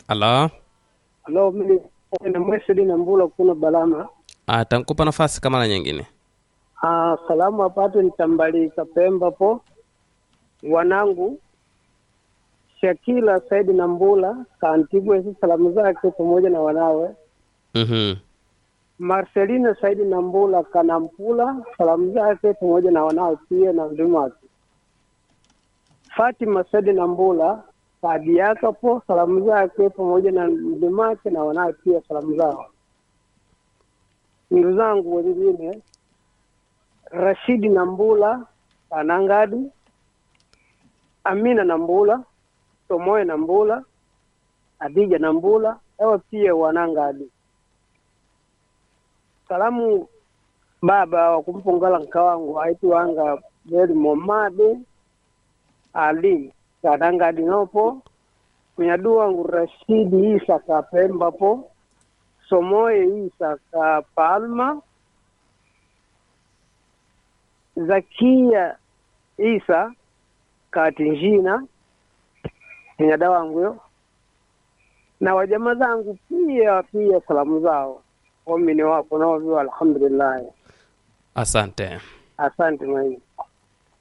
Halo, Halo, mimi na Mwesedi na Mbula kuna Balama. ah, tankupa nafasi kama la nyingine. Ah, salamu apate nitambalika Pemba po wanangu Shakila Saidi na Mbula kaantigwe hizi salamu zake pamoja na wanawe Mhm. Marcelina Saidi na Mbula Kanampula salamu zake pamoja na wanawe pia na mdumu wake Fatima Saidi na Mbula Kadiaka po salamu zake pamoja na mdumu wake na wanawe pia salamu zao. Ndugu zangu wengine Rashidi Nambula Anangadi, Amina Nambula, Tomoe Nambula, Adija Nambula, ewa pia Wanangadi. Salamu baba wa kumpongala nkawangu aitwanga Beli Momade Ali Kanangadi nopo kunyadu wangu Rashidi Isa Kapemba po Somoe Isa ka Palma Zakia Isa Katinjina nyada wangu yo na wajama zangu pia pia salamu zao wamini wapo nao vyo alhamdulillah Asante. asante mwaizi